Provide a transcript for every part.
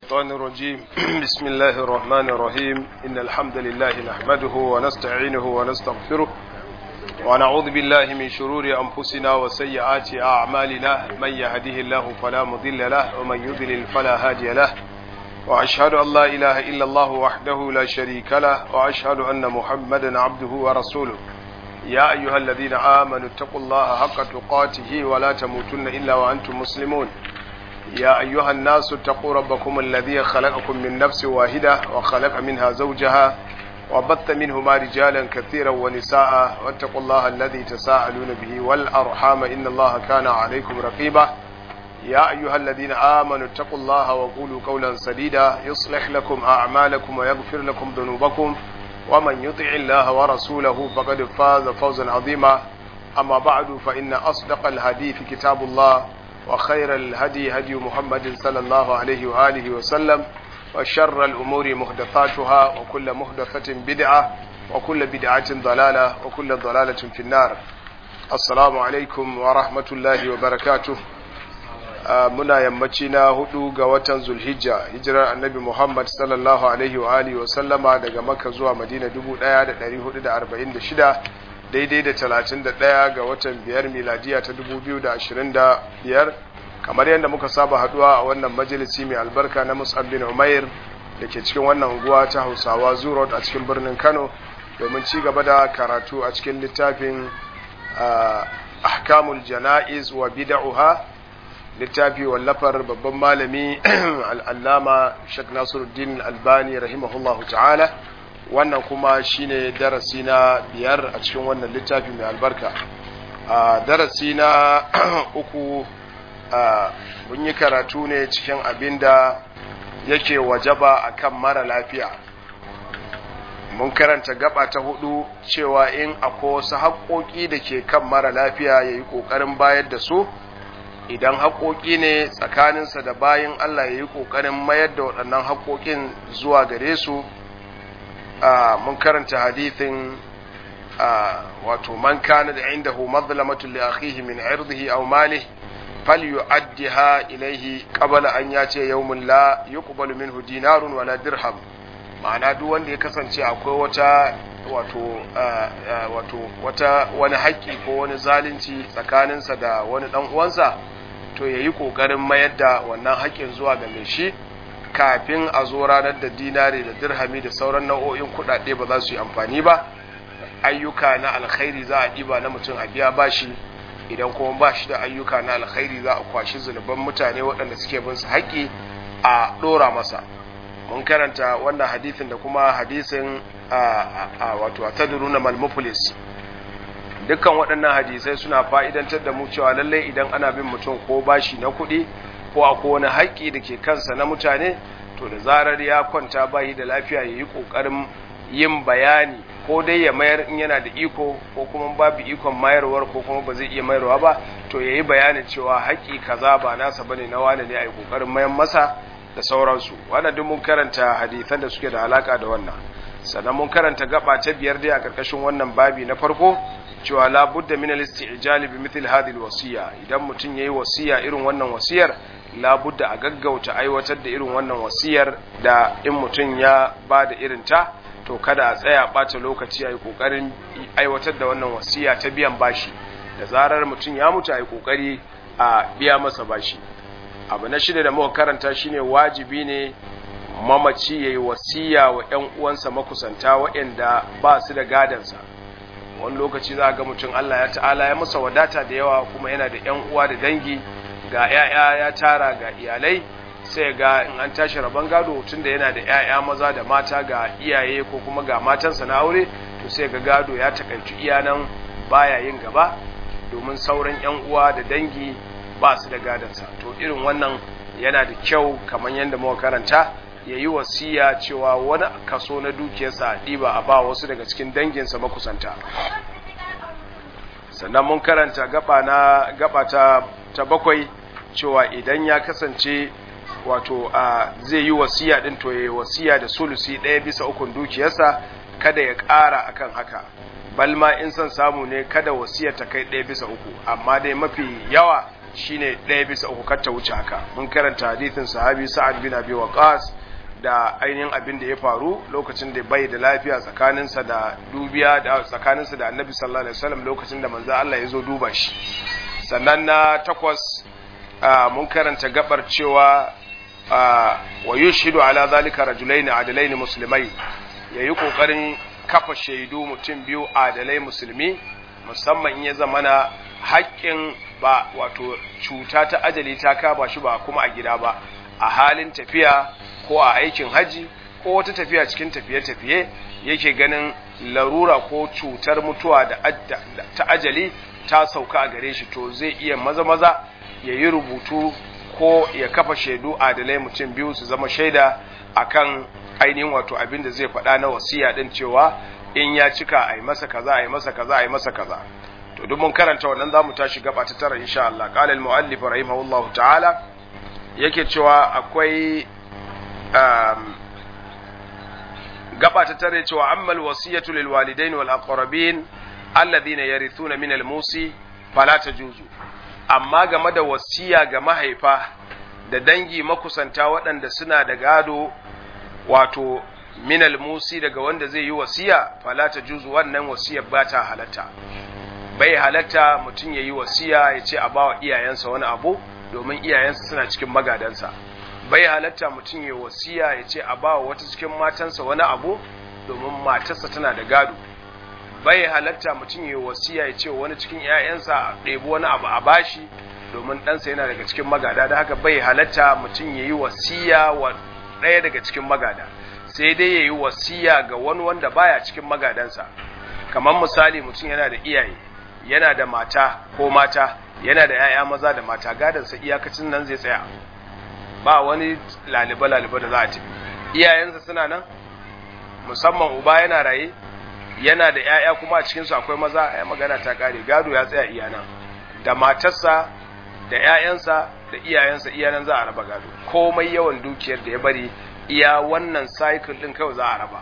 الشيطان الرجيم بسم الله الرحمن الرحيم إن الحمد لله نحمده ونستعينه ونستغفره ونعوذ بالله من شرور أنفسنا وسيئات أعمالنا من يهده الله فلا مضل له ومن يضلل فلا هادي له وأشهد أن لا إله إلا الله وحده لا شريك له وأشهد أن محمدا عبده ورسوله يا أيها الذين آمنوا اتقوا الله حق تقاته ولا تموتن إلا وأنتم مسلمون يا أيها الناس اتقوا ربكم الذي خلقكم من نفس واحدة وخلق منها زوجها وبث منهما رجالا كثيرا ونساء واتقوا الله الذي تساءلون به والأرحام إن الله كان عليكم رقيبا يا أيها الذين آمنوا اتقوا الله وقولوا قولا سديدا يصلح لكم أعمالكم ويغفر لكم ذنوبكم ومن يطع الله ورسوله فقد فاز فوزا عظيما أما بعد فإن أصدق الحديث كتاب الله وخير الهدي هدي محمد صلى الله عليه وآله وسلم وشر الأمور محدثاتها وكل محدثة بدعة وكل بدعة ضلالة وكل ضلالة في النار السلام عليكم ورحمة الله وبركاته muna yammaci na hudu ga watan zulhijja hijirar annabi muhammad sallallahu alaihi wa alihi wa sallama daga makka zuwa madina 1446 daidai da 31 ga watan biyar miladiya ta 2025 kamar yadda muka saba haduwa a wannan majalisi mai albarka na musab bin umair da ke cikin wannan unguwa ta hausawa zurot a cikin birnin kano domin ci gaba da karatu a cikin littafin ahkamul jana'iz wa bid'uha littafi wallafar babban malami al'allama shek nasiruddin albani rahimahullahu ta'ala wannan kuma shine darasi na biyar a cikin wannan littafi mai albarka a darasi na uku mun yi karatu ne cikin abin da yake wajaba a kan mara lafiya mun karanta gaba ta hudu cewa in akwai wasu haƙoƙi da ke kan mara lafiya ya yi ƙoƙarin bayar da su idan haƙoƙi ne tsakaninsa da bayan Allah ya yi ƙoƙarin mayar da waɗannan haƙoƙin zuwa gare su mun karanta hadithin wato man kana da inda hu mazlamatu li akhihi min irdihi aw malihi falyu'addiha ilayhi qabla an yace yawmun la yuqbalu minhu dinarun wala dirham ma'ana duk wanda ya kasance akwai wata wato wato wata wani haƙƙi ko wani zalunci tsakaninsa da wani dan uwansa to ya yi ƙoƙarin mayar da wannan haƙƙin zuwa ga mai shi kafin a zo ranar da dinari da dirhami da sauran nau'o'in kuɗaɗe ba za su yi amfani ba ayyuka na alkhairi za a ɗiba na mutum a biya bashi idan kuma ba shi da ayyuka na alkhairi za a kwashi zunuban mutane waɗanda suke bin su haƙƙi a ɗora masa mun karanta wannan hadisin da kuma hadisin wato a tadruna malmupolis dukkan waɗannan hadisai suna fa'idantar da mu cewa lallai idan ana bin mutum ko bashi na kuɗi ko a wani haƙƙi da ke kansa na mutane to da zarar ya kwanta bayi da lafiya ya yi ƙoƙarin yin bayani ko dai ya mayar in yana da iko ko kuma babu ikon mayarwar ko kuma ba zai iya mayarwa ba to ya yi bayanin cewa haƙƙi kaza ba nasa bane na wane ne a yi ƙoƙarin mayan masa da sauransu wannan duk mun karanta hadisan da suke da alaka da wannan sannan mun karanta gaba ta biyar dai a ƙarƙashin wannan babi na farko cewa labudda min al-isti'jali bi mithl hadhihi al-wasiya idan mutum yayi wasiya irin wannan wasiyar labudda a gaggauta aiwatar da irin wannan wasiyar da in mutum ya ba da irin ta to kada a tsaya ɓata lokaci a yi ƙoƙarin aiwatar da wannan wasiya ta biyan bashi da zarar mutum ya mutu a yi ƙoƙari a biya masa bashi abu na shida da muka karanta shine wajibi ne mamaci ya yi wasiya wa 'yan uwansa makusanta waɗanda ba su da gadansa wani lokaci za a ga mutum Allah ya ta'ala ya masa wadata da yawa kuma yana da 'yan uwa da dangi ga 'ya'ya ya tara ga iyalai sai ga in an tashi rabon gado tun da yana da 'ya'ya maza da mata ga iyaye ko kuma ga matansa na aure to sai ga gado ya takaitu iyanan baya yin gaba domin sauran 'yan uwa da dangi ba su da gadansa to irin wannan yana da kyau kamar yadda muka karanta ya yi wasiya cewa wani kaso na dukiyarsa a ɗiba a ba wasu daga cikin danginsa makusanta sannan mun karanta gaba na gaba ta, ta bakwai cewa idan ya kasance wato a zai yi wasiya din to ya yi wasiya da sulusi ɗaya bisa ukun dukiyarsa kada ya ƙara akan haka balma in son samu ne kada wasiyar ta kai ɗaya bisa uku amma dai mafi yawa shine ɗaya bisa uku kar ta wuce haka mun karanta hadithin sahabi sa'ad bin abi waqas da ainihin abin da ya faru lokacin da bai da lafiya tsakaninsa da dubiya da tsakaninsa da annabi sallallahu alaihi wasallam lokacin da manzo Allah ya zo duba shi sannan na takwas mun karanta gabar cewa wa yushhidu ala zalika rajulaini adalaini muslimai yayi kokarin kafa shaidu mutum biyu adalai musulmi musamman in ya zamana haƙƙin ba wato cuta ta ajali ta kaba shi ba kuma a gida ba a halin tafiya ko a aikin haji ko wata tafiya cikin tafiye-tafiye yake ganin larura ko cutar mutuwa da ta ajali ta sauka a gare shi to zai iya maza-maza ya yi rubutu ko ya kafa shaidu adalai mutum biyu su zama shaida akan ainihin wato abin da zai faɗa na wasiya ɗin cewa in ya cika a yi masa kaza a yi masa kaza a yi masa kaza to duk mun karanta wannan zamu tashi gaba ta tara insha Allah qala al muallif rahimahullah ta'ala yake cewa akwai um, gaba ta tare cewa amma al wasiyatu lil walidain wal aqrabin alladhina yarithuna min al musi fala tajuzu amma game da wasiya ga mahaifa da dangi makusanta waɗanda suna da gado wato minal musi daga wanda zai yi wasiya fala ta juzu wannan wasiyar ba ta halatta bai halatta mutum ya yi wasiya ya ce a ba wa iyayensa wani abu domin iyayensa suna cikin magadansa bai halatta mutum ya wasiya ya ce a ba wa wata cikin matansa wani abu domin matarsa tana da gado bai halatta mutum ya wasiya ya ce wani cikin 'ya'yansa a ɗebi wani abu a bashi domin ɗansa yana daga cikin magada da haka bai halatta mutum ya yi wasiya wa ɗaya daga cikin magada sai dai ya yi wasiya ga wani wanda baya cikin magadansa kamar misali mutum yana da iyaye yana da mata ko mata yana da 'ya'ya maza da mata gadansa iyakacin nan zai tsaya ba wani laliba-laliba da za a tafi iyayensa suna nan musamman uba yana raye yana da 'ya'ya kuma a cikinsu akwai maza ya magana ta kare gado ya tsaya iyana da matarsa da 'ya'yansa da iyayensa iyanan za a raba gado komai yawan dukiyar da ya bari iya wannan cycle din kawai za a raba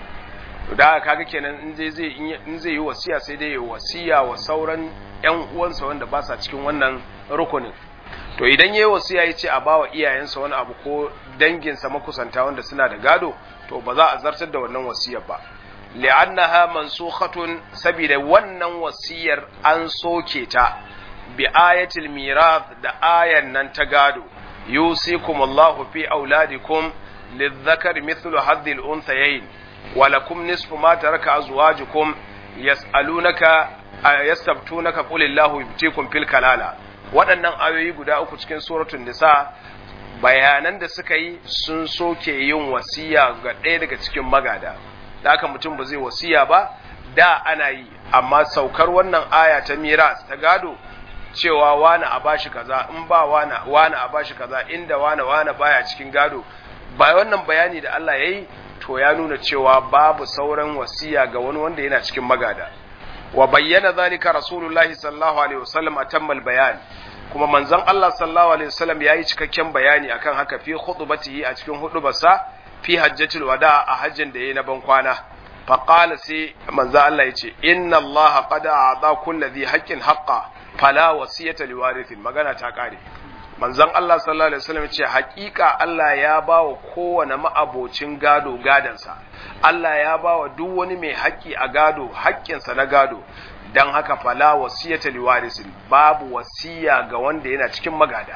to da kaga kenan in zai zai in zai yi wasiya sai dai ya wasiya wa sauran ƴan uwansa wanda ba sa cikin wannan rukunin to idan yayi wasiya yace a bawa iyayensa wani abu ko danginsa makusanta wanda suna da gado to ba za a zartar da wannan wasiyar ba li'annaha mansukhatun saboda wannan wasiyar an soke ta bi ayatil mirath da ayan nan ta gado yusikumullahu fi auladikum للذكر مثل حظ الأنثيين ولكم نصف ما ترك أزواجكم يسألونك يستبتونك قل الله يبتيكم في الكلالة waɗannan ayoyi guda uku cikin suratul nisa bayanan da suka yi sun soke yin wasiya ga ɗaya daga cikin magada da haka mutum ba zai wasiya ba da ana yi amma saukar wannan aya ta miras ta gado cewa wani a bashi kaza in ba wani wani a bashi kaza inda wani wani baya cikin gado ba wannan bayani da Allah ya yi to ya nuna cewa babu sauran wasiya ga wani wanda yana cikin magada wa bayyana zalika rasulullahi sallallahu alaihi wasallam atammal bayan kuma manzon Allah sallallahu alaihi wasallam yayi cikakken bayani akan haka fi khutbatihi a cikin hudubarsa fi hajjatul wada a hajjin da yayi na ban kwana fa qala sai manzon Allah yace inna Allah qad a'ta kulli dhi haqqin haqqa fala wasiyata liwarithin magana ta kare manzon Allah sallallahu alaihi wasallam ce hakika Allah ya ba wa kowane ma'abocin gado gadansa Allah ya ba wa duk wani mai haƙƙi a gado haƙƙinsa na gado dan haka fala wasiyata liwarisin babu wasiya ga wanda yana cikin magada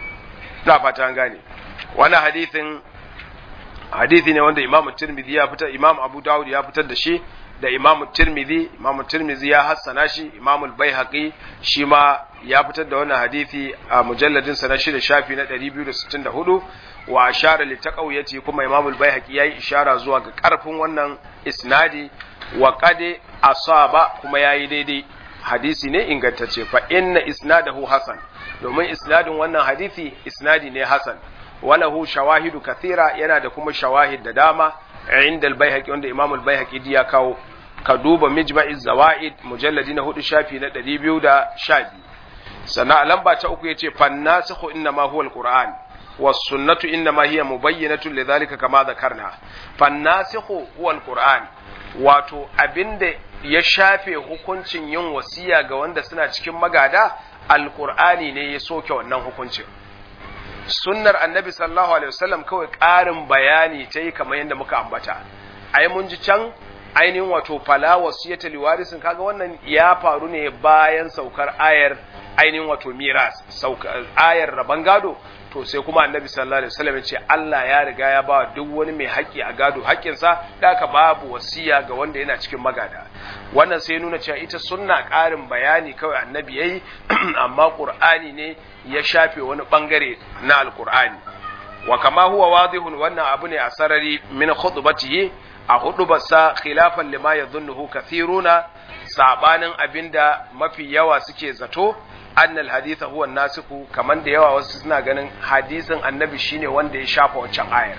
na fata an gane wani hadithin hadithi ne wanda Imam Tirmidhi ya fitar Imam Abu Dawud ya fitar da shi da Imam Tirmidhi Imam Tirmidhi ya hassana shi Imam Al-Baihaqi shi ma ya fitar da wannan hadisi a mujalladin sa na shida shafi na 264 wa ashara li taqawiyati kuma Imam Al-Baihaqi yayi ishara zuwa ga karfin wannan isnadi wa qad asaba kuma yayi daidai hadisi ne ingantacce fa inna isnadahu hasan domin isnadin wannan hadisi isnadi ne hasan walahu shawahidu kathira yana da kuma shawahid da dama inda al-baihaqi wanda Imam al-Baihaqi ya kawo ka duba mijma'iz zawaid mujalladi na hudu shafi na 212 sana lamba ta uku yace fannasikhu inma huwa al-Qur'an was sunnatu inma hiya mubayyinatun lidhalika kama dhakarna fannasikhu huwa al-Qur'an wato abinda ya shafe hukuncin yin wasiya ga wanda suna cikin magada alqur'ani ne ya soke wannan hukuncin sunnar annabi sallallahu alaihi wasallam kawai ƙarin bayani ta yi kamar yadda muka ambata ai mun ji can ainihin wato fala wasiyata liwarisin kaga wannan ya faru ne bayan saukar ayar ainihin wato miras saukar ayar raban gado to sai kuma annabi sallallahu alaihi wasallam ya ce Allah ya riga ya ba duk wani mai haƙƙi a gado haƙƙinsa da aka babu wasiya ga wanda yana cikin magada wannan sai nuna cewa ita sunna ƙarin bayani kawai annabi yayi amma qur'ani ne ya shafe wani bangare na alqur'ani wa kama huwa wadihun wannan abu ne a sarari min khutbatihi a hudubarsa khilafan lima yadhunnuhu kathiruna sabanin abinda mafi yawa suke zato annal haditha huwa nasiku kaman da yawa wasu suna ganin hadisin annabi shine wanda ya shafa wancan ayar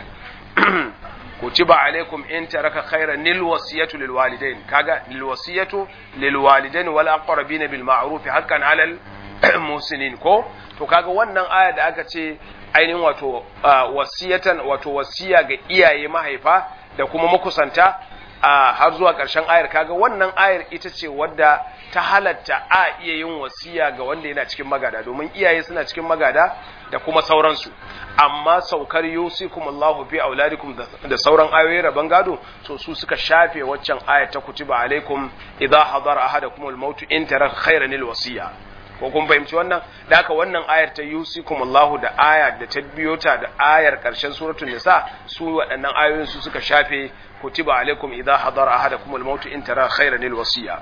kutiba alaikum in taraka khairan lil wasiyatu lil walidain kaga lil wasiyatu lil walidain wal aqrabin bil ma'ruf haqqan alal musinin ko to kaga wannan aya da aka ce ainihin wato wasiyatan wato wasiya ga iyaye mahaifa da kuma makusanta har zuwa ƙarshen ayar kaga wannan ayar ita ce wadda ta halatta a iya yin wasiya ga wanda yana cikin magada domin iyaye suna cikin magada da kuma sauransu amma saukar yusikum Allahu fi auladikum da sauran ayoyi rabon gado to su suka shafe waccan ayar ta kutiba alaikum idza hadara ahadakum al-maut in taraka khayran lil-wasiya ko kun fahimci wannan da haka wannan ayar ta yusikum Allahu da aya da ta biyo ta da ayar karshen suratul nisa su waɗannan ayoyin su suka shafe kutiba alaikum idza hadara ahadakum al-maut in tara khayran lil-wasiya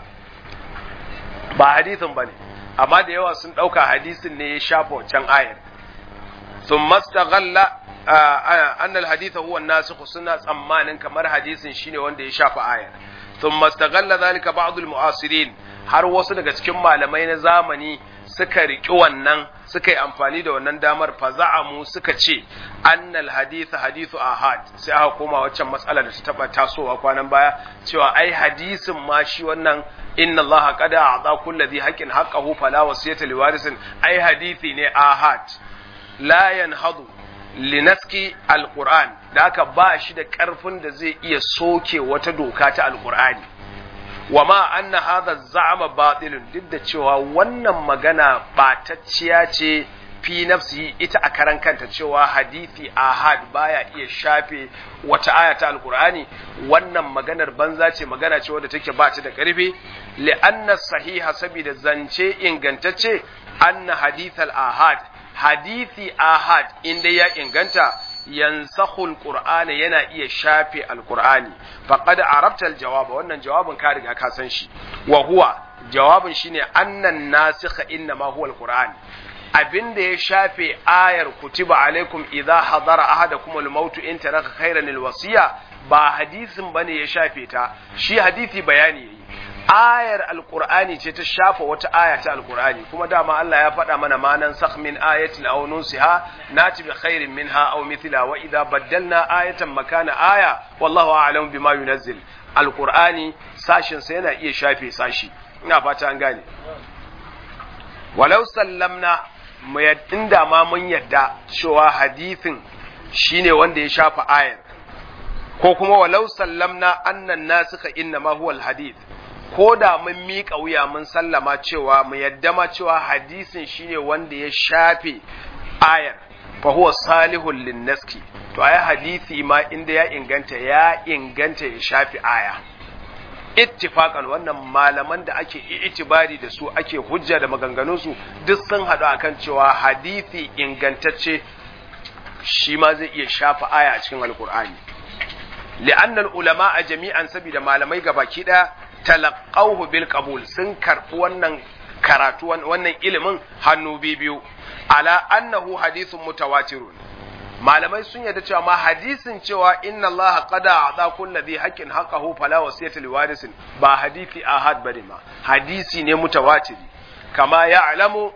ba hadisin bane amma da yawa sun dauka hadisin ne ya shafa wancan ayar thumma istaghalla anna al-hadith huwa an-nasikh suna tsammanin kamar hadisin shine wanda ya shafa ayar thumma istaghalla dhalika ba'd al-mu'asirin har wasu daga cikin malamai na zamani suka riƙi wannan suka yi amfani da wannan damar faza'amu suka ce annal haditha hadithu ahad sai aka koma waccan matsalar da ta taba tasowa kwanan baya cewa ai hadisin ma shi wannan inna allaha qad a'ta kulli dhi haqqin haqqahu fala wasiyata liwarisin ai hadisi ne ahad la yanhadu linaski alquran da aka ba shi da karfin da zai iya soke wata doka ta alqur'ani wa ma anna hadha za'ama batilun duk da cewa wannan magana batacciya ce fi nafsi ita a karan kanta cewa hadisi ahad baya iya shafe wata aya ta alqur'ani wannan maganar banza ce magana ce wadda take ba ta da karfi li anna sahiha saboda zance ingantacce anna hadithal ahad hadisi ahad inda ya inganta yansakhu alqur'ana yana iya shafe alqur'ani faqad arabta aljawaba wannan jawabin ka riga ka san shi wa huwa jawabin shine annan nasikha inna ma huwa alqur'an abinda ya shafe ayar kutiba alaikum idza hadara ahadakum almaut in taraka khairan alwasiya ba hadisin bane ya shafe ta shi hadisi bayani yayi ayar alqur'ani ce ta shafa wata aya ta alqur'ani kuma dama Allah ya faɗa mana manan sakh min ayatin aw nunsiha nati bi khairin minha aw mithla wa idza baddalna ayatan makana aya wallahu a'lamu bima yunazzil alqur'ani sashin sa yana iya shafe sashi ina fata an gane walau sallamna mu inda ma mun yadda cewa hadithin shine wanda ya shafa ayar ko kuma walau sallamna annan nasika inna ma huwa alhadith ko da mun miƙa wuya mun sallama cewa mu yadda ma cewa hadisin shine wanda ya shafe ayar fa huwa salihul linnaski to ayi hadisi ma inda ya inganta ya inganta ya shafe aya ittifaqan wannan malaman da ake itibari da su ake hujja da maganganun su duk sun haɗu akan cewa hadisi ingantacce shi ma zai iya shafa aya a cikin alkur'ani li'annal ulama a jami'an saboda malamai gabaki ɗaya talaqawhu bil qabul sun karɓi wannan karatu wannan ilimin hannu biyu ala annahu hadithun mutawatirun malamai sun yarda cewa ma hadisin cewa inna allaha qada a'ta kulli dhi haqqin haqqahu fala wasiyata liwarisin ba hadisi ahad bane ma hadisi ne mutawatiri kama ya'lamu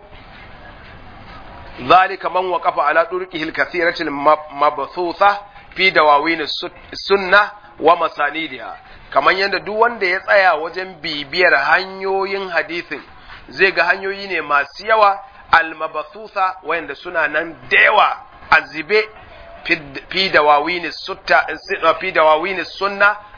ذلك من وقف على طرقه الكثيرة المبثوثة في دواوين السنة ومسانيدها kamar yadda duk wanda ya tsaya wajen bibiyar hanyoyin hadisin zai ga hanyoyi ne masu yawa almabathusa wayanda suna nan da yawa a zibe fi dawawini sunna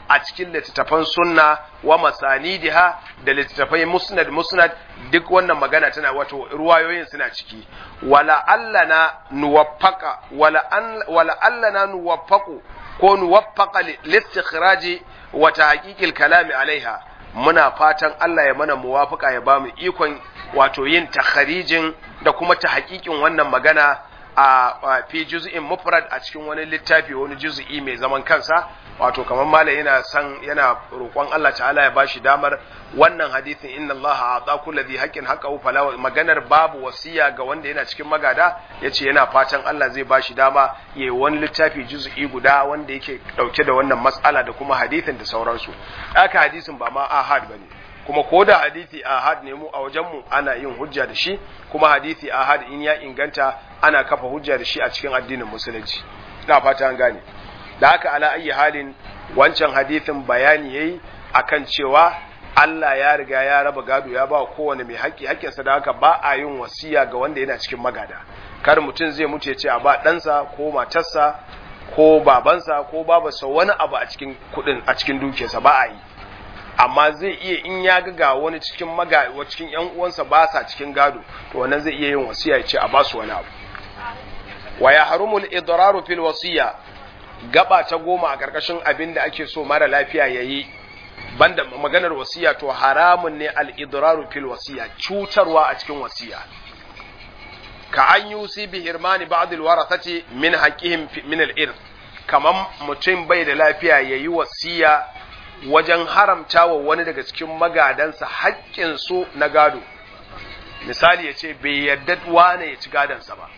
a cikin littattafan sunna wa masanidiha da littattafai musnad musnad duk wannan magana tana wato ruwayoyin suna ciki wala allana nuwaffaka wala an wala allana nuwaffaqu ko nuwaffaqa listikhraji wa tahqiqil kalami alaiha muna fatan Allah ya mana muwafaka ya bamu ikon wato yin takharijin da kuma ta hakikin wannan magana a fi juz'in mufrad a cikin wani littafi wani juz'i mai zaman kansa wato kamar malam yana san yana roƙon Allah ta'ala ya bashi damar wannan hadisin inna Allah ata kulli dhi haqqin haqqahu fala maganar babu wasiya ga wanda yana cikin magada yace yana fatan Allah zai bashi dama yayi wani littafi juz'i guda wanda yake dauke da wannan mas'ala da kuma hadisin da sauransu haka hadisin ba ma ahad bane kuma ko da hadisi ahad ne mu a wajenmu ana yin hujja da shi kuma hadisi ahad in ya inganta ana kafa hujja da shi a cikin addinin musulunci ina fata an gane da haka ala ayi halin wancan hadisin bayani yayi akan cewa Allah ya riga ya raba gado ya ba kowane mai haƙƙi haƙƙinsa da haka ba a yin wasiya ga wanda yana cikin magada kar mutum zai mutu ya ce a ba ɗansa ko matarsa ko babansa ko babarsa wani abu a cikin kuɗin a cikin dukiyarsa ba a yi amma zai iya in ya ga ga wani cikin maga wa cikin yan uwansa ba sa cikin gado to wannan zai iya yin wasiya ya ce a ba su wani abu wa ya harumul idraru fil wasiya gaba ta goma a karkashin abin da ake so mara lafiya yayi banda maganar wasiya to haramun ne al idraru fil wasiya cutarwa a cikin wasiya ka an yusi bi hirmani ba'd al warathati min haqqihim min al irth kaman mutum bai da lafiya yayi wasiya wajen haramta wa wani daga cikin magadansa haƙƙinsu na gado misali ya ce bai yarda wane ya ci gadonsa ba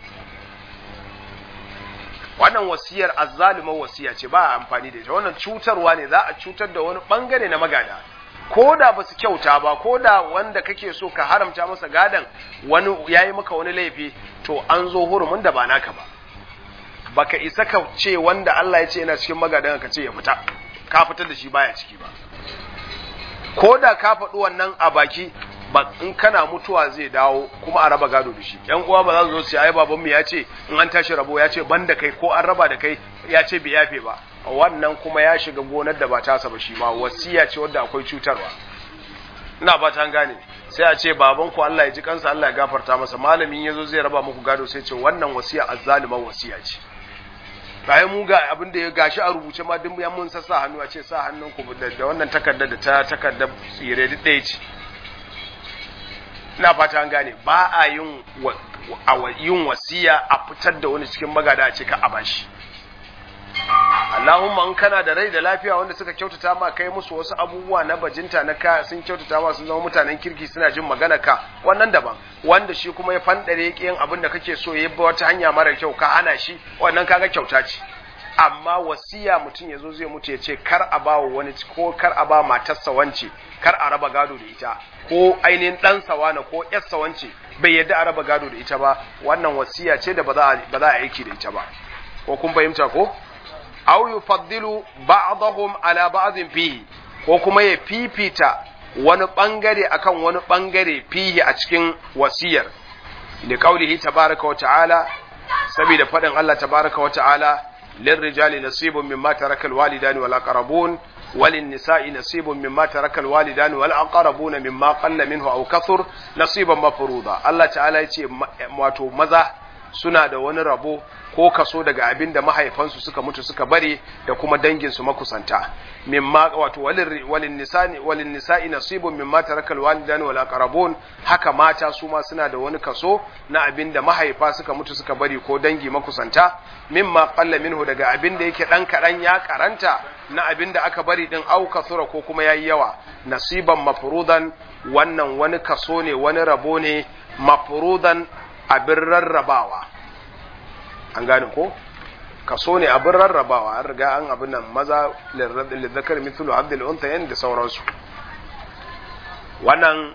wannan wasiyar azzalumar wasiya ce ba a amfani da ita wannan cutarwa ne za a cutar da wani bangare na magada ko da ba su kyauta ba ko da wanda kake so ka haramta masa gadon wani ya yi maka wani laifi to an zo hurumin da ba naka ba baka isa ka ce wanda Allah ya ce yana cikin magadan ka ce ya fita ka fitar da shi baya ciki ba ko da ka faɗi wannan a baki ba in kana mutuwa zai dawo kuma a raba gado da shi yan uwa ba za su zo su ai baban mu ya ce in an tashi rabo ya ce ban da kai ko an raba da kai ya ce bai yafe ba wannan kuma ya shiga gonar da ba tasa ba shi ma wasiya ce wadda akwai cutarwa ina ba ta gane sai a ce baban ku Allah ya ji kansa Allah ya gafarta masa malamin yazo zai raba muku gado sai ce wannan wasiya azzaliman wasiya ce bayan mu ga abin da ya gashi a rubuce ma duk mun sassa hannu a ce sa hannun ku da wannan takardar da ta takardar tsire duk ɗaya ce ina fata an gane ba a yin yin wasiya a fitar da wani cikin magada a ce ka a bashi Allahumma in kana da rai da lafiya wanda suka kyautata ma kai musu wasu abubuwa na bajinta na ka sun kyautata ma sun zama mutanen kirki suna jin magana ka wannan daban wanda shi kuma ya fandare yake yin abin da kake so ya bi wata hanya mara kyau ka hana shi wannan kaga kyauta ce amma wasiya mutum ya zo zai mutu ya ce kar a ba wani ko kar a ba matarsa wance kar a raba gado da ita ko ainihin ɗansa wane ko ƴarsa wance bai yadda a raba gado da ita ba wannan wasiya ce da ba za a aiki da ita ba ko kun fahimta ko aw yufaddilu ba'dahum ala ba'dhin fihi ko kuma ya fifita wani bangare akan wani bangare fihi a cikin wasiyar li qaulihi tabaaraka wa ta'ala saboda fadin Allah tabaaraka wa ta'ala lirrijali nasibun mimma taraka alwalidani wal aqrabun وللنساء نصيب مما ترك الوالدان والأقربون مما قل منه أو كثر نصيبا مفروضا الله تعالى يتي wato maza suna da wani rabo ko kaso daga abin da mahaifansu suka mutu suka bari da kuma danginsu makusanta mimma wato walin nisani walin nisa'i nasibun mimma tarakal walidani wal aqrabun haka mata su ma suna da wani kaso na abin da mahaifa suka mutu suka bari ko dangi makusanta mimma qalla minhu daga abin da yake dan kadan ya karanta na abin da aka bari din au kasura ko kuma yayi yawa nasiban mafrudan wannan wani kaso ne wani rabo ne mafrudan abin rarrabawa an gane ko kaso ne abin rarrabawa an riga an abin nan maza lizzakar mithlu abdul untayen da sauransu wannan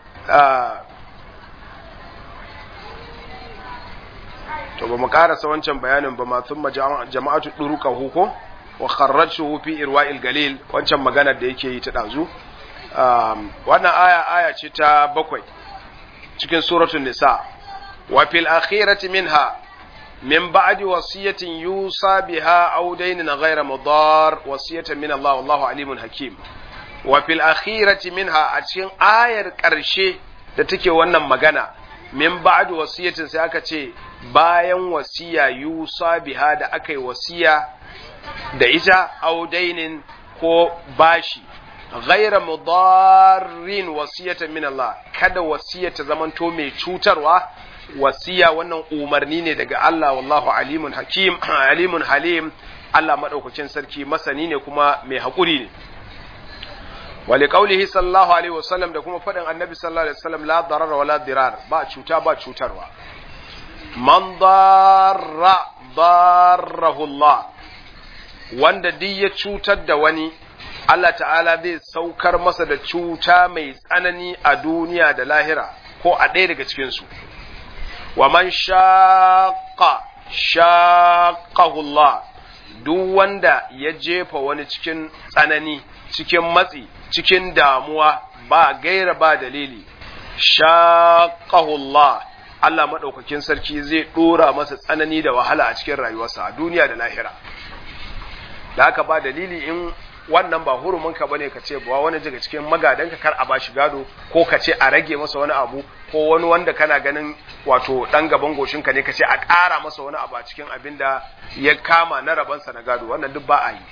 to ba mu karasa wancan bayanin ba ma thumma jama'atu duruka huko wa kharrajtuhu fi irwa'il galil wancan magana da yake yi ta dazu wannan aya aya ce ta bakwai cikin suratul nisa wa fil akhirati minha min ba'di wasiyatin yusa biha aw daynin ghayra mudar wasiyatan min Allah wallahu alimun hakim wa fil akhirati minha a cikin ayar ƙarshe da take wannan magana min ba'di wasiyatin sai aka ce bayan wasiya yusa biha da aka yi wasiya da ita aw daynin ko bashi ghaira mudarrin wasiyatan min Allah kada wasiya ta zamanto mai cutarwa wasiya wannan umarni ne daga Allah wallahu alimun hakim alimun halim Allah madaukakin sarki masani ne kuma mai hakuri ne wali qaulihi sallallahu alaihi wasallam da kuma fadin annabi sallallahu alaihi wasallam la darara wala dirar ba cuta ba cutarwa man darra darrahu Allah wanda duk ya cutar da wani Allah ta'ala zai saukar masa da cuta mai tsanani a duniya da lahira ko a ɗaya daga cikinsu. Wa man shaƙa shaƙahullah duk wanda ya jefa wani cikin tsanani, cikin matsi, cikin damuwa ba gaira ba dalili, shaƙahullah Allah maɗaukakin sarki zai ɗora masa tsanani da wahala a cikin rayuwarsa a duniya da lahira. Da haka ba dalili in wannan ba hurumin ka bane ka ce ba wani daga cikin magadan ka kar a bashi gado ko ka ce a rage masa wani abu ko wani wanda kana ganin wato dan gaban goshin ka ne ka ce a ƙara masa wani abu a cikin abin da ya kama na rabansa na gado wannan duk ba a yi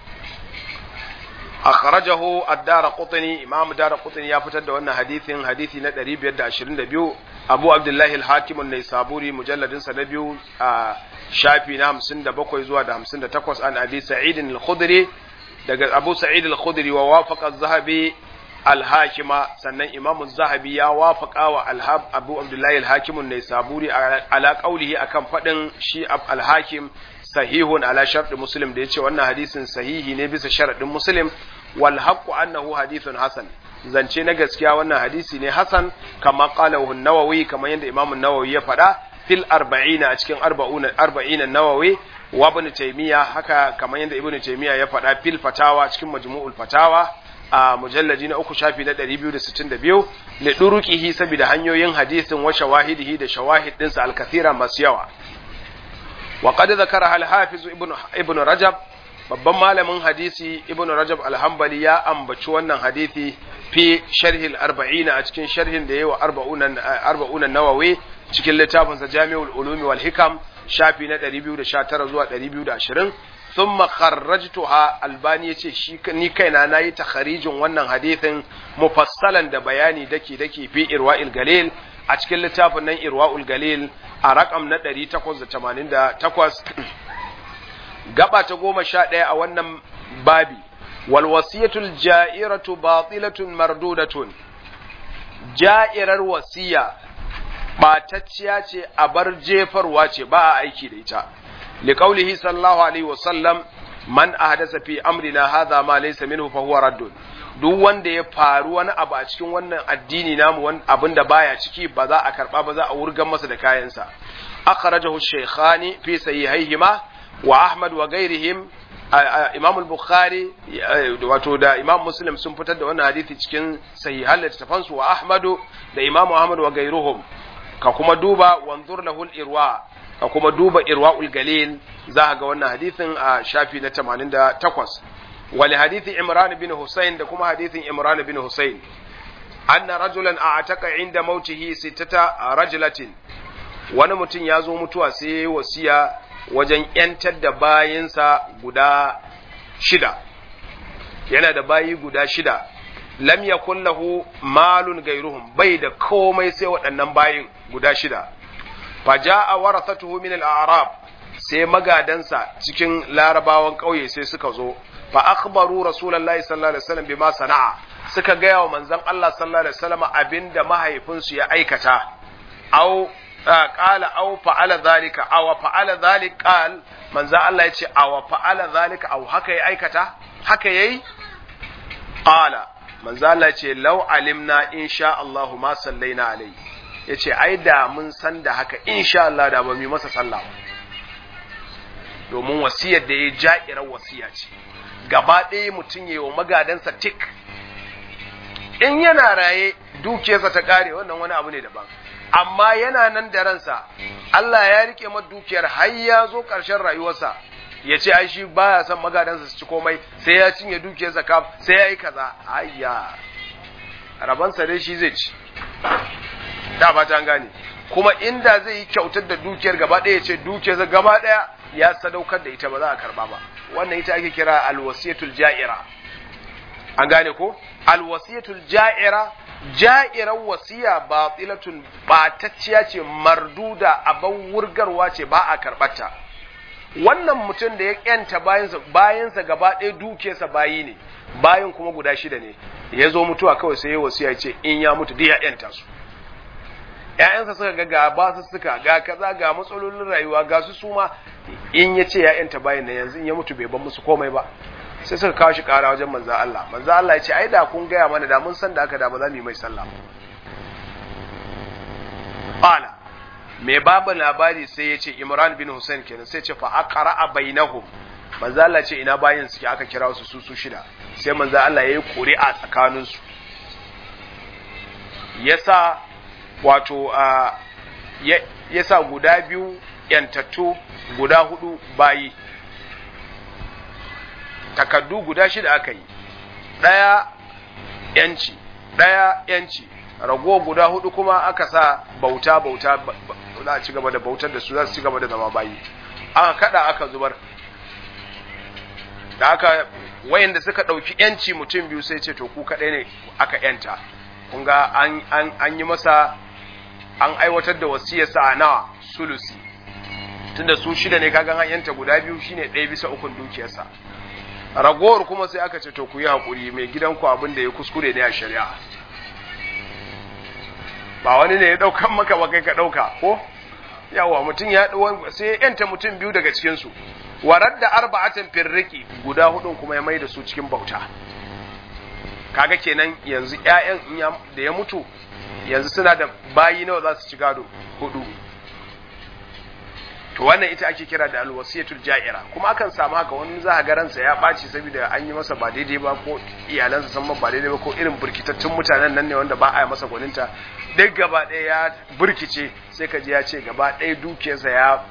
akhrajahu ad-darqutni imam darqutni ya fitar da wannan hadisin hadisi na 522 abu abdullahi al-hakim an-naisaburi mujalladin sa na biyu a shafi na 57 zuwa da 58 an abi sa'id al-khudri daga Abu Sa'id al-Khudri wa wafaqa az-Zahabi al-Hakima sannan Imam az-Zahabi ya wafaqa wa al-Hab Abu Abdullah al-Hakim an-Naisaburi ala qawlihi akan fadin shi al-Hakim sahihun ala shartu Muslim da yace wannan hadisin sahihi ne bisa sharadin Muslim wal haqqu annahu hadithun hasan zance na gaskiya wannan hadisi ne hasan kama qalahu an-Nawawi kamar yadda Imam an-Nawawi ya faɗa fil arba'ina a cikin arba'una arba'ina Nawawi wa ibn taymiya haka kamar yadda ibn taymiya ya faɗa fil fatawa cikin majmu'ul fatawa a mujalladi na uku shafi na 262 li duruqihi saboda hanyoyin hadisin wa shawahidihi da shawahid dinsa al-kathira masu yawa wa qad zakara al-hafiz ibn ibn rajab babban malamin hadisi ibn rajab al-hanbali ya ambaci wannan hadisi fi sharhi al-arba'in a cikin sharhin da yayi wa arba'unan arba'unan nawawi cikin littafinsa jami'ul ulumi wal hikam shafi na 219 zuwa 220 thumma kharrajtuha albani yace shi ni kaina nayi takharijin wannan hadithin mufassalan da bayani dake dake fi irwa'il galil a cikin littafin nan irwa'ul galil a rakam na 888 gaba ta goma sha ɗaya a wannan babi wal wasiyatul ja'iratu batilatun mardudatun ja'irar wasiya ɓatacciya ce a bar jefarwa ce ba a aiki da ita liqaulihi sallallahu alaihi wasallam man ahdasa fi amrina hadha ma laysa minhu fa huwa raddun duk wanda ya faru wani abu a cikin wannan addini namu wani abin da baya ciki ba za a karba ba za a wurgan masa da kayansa akhrajahu shaykhani fi sahihaihima wa ahmad wa ghairihim imam al-bukhari wato da imam muslim sun fitar da wannan hadisi cikin sahihan littafansu wa ahmadu da imam ahmad wa gairuhum ka kuma duba wanzur lahul irwa ka kuma duba irwaul galil za ga wannan hadisin a shafi na 88 wali hadithi imran bin husayn da kuma hadithin imran bin husayn anna rajulan a'taka inda mautihi sittata rajulatin wani mutum ya zo mutuwa sai yayi wasiya wajen yantar da bayinsa guda shida yana da bayi guda shida lam yakun lahu malun gairuhum bai da komai sai waɗannan bayin guda shida faja'a warathatuhu min al-a'rab sai magadansa cikin larabawan ƙauye sai suka zo fa akhbaru rasulullahi sallallahu alaihi wasallam bima sana'a suka gaya wa manzon Allah sallallahu alaihi wasallam abinda mahaifinsu ya aikata au qala au fa'ala zalika aw fa'ala zalik qal manzon Allah ya ce aw fa'ala zalika aw haka ya aikata haka yayi qala manzon Allah ya ce law alimna insha Allah ma sallaina alai yace ai da mun san da haka insha Allah da ba mu masa sallah domin wasiyar da ya ja'irar wasiya ce gaba ɗaya mutum ya yi wa magadansa tik in yana raye dukiyarsa ta ƙare wannan wani abu ne daban amma yana nan da ransa Allah ya rike mata dukiyar har ya zo ƙarshen rayuwarsa ya ce ai shi baya son magadansa su ci komai sai ya cinye dukiyar zakaf sai ya yi kaza ayya rabansa dai shi zai ci da ba ta gane kuma inda zai yi kyautar da dukiyar gaba ɗaya ya ce dukiyarsa gaba ɗaya ya sadaukar da ita ba za a karba ba wannan ita ake kira alwasiyatul ja'ira an gane ko alwasiyatul ja'ira ja'irar wasiya batilatun batacciya ce marduda abin wurgarwa ce ba a karbata wannan mutum da ya yanta bayansa bayansa gaba ɗaya dukiyarsa bayi ne bayan kuma guda shida ne ya zo mutuwa kawai sai ya wasiya ce in ya mutu duk ya yanta su ‘ya'yansa suka ga ga ba su suka ga kaza ga matsalolin rayuwa ga su suma in ya ce ‘ya'yanta bayan na yanzu in ya mutu bai ban musu komai ba sai suka kawo shi kara wajen manzo Allah manzo Allah ya ce ai da kun gaya mana da mun san da aka da ba za mu yi mai sallah qala me babu labari sai ya ce Imran bin Hussein kenan sai ce fa aqra bainahum manzo Allah ce ina bayin suke aka kira su su su shida sai manzo Allah yayi ƙuri'a tsakanin su yasa wato yasa guda biyu yantattu guda hudu bayi takaddu guda shida aka yi ɗaya yanci ɗaya yanci rago guda hudu kuma aka sa bauta bauta za a ci gaba da bautar da su za su ci gaba da zama bayi aka kada aka zubar da aka wayanda suka ɗauki yanci mutum biyu sai ce to ku kaɗai ne aka yanta kun ga an yi masa an aiwatar da wasiyarsa a nawa sulusi tunda su shida ne kagan an yanta guda biyu shine ɗaya bisa ukun dukiyarsa ragowar kuma sai aka ce to ku yi haƙuri mai gidanku abin da ya kuskure ne a shari'a ba wani ne ya ɗaukan maka ba kai ka ɗauka ko yawa mutum ya sai ya yanta mutum biyu daga cikinsu warar da arba'atan firriki guda hudun kuma ya mai da su cikin bauta kaga kenan yanzu ƴaƴan da ya mutu yanzu suna da bayi nawa za su ci gado hudu to wannan ita ake kira da alwasiyatul ja'ira kuma akan samu haka wani za ga ransa ya ɓaci saboda an yi masa ba daidai ba ko iyalansa san ba daidai ba ko irin burkitattun mutanen nan ne wanda ba a yi masa gwaninta duk gaba ɗaya ya burkice sai ka ji ya ce gaba ɗaya dukiyarsa ya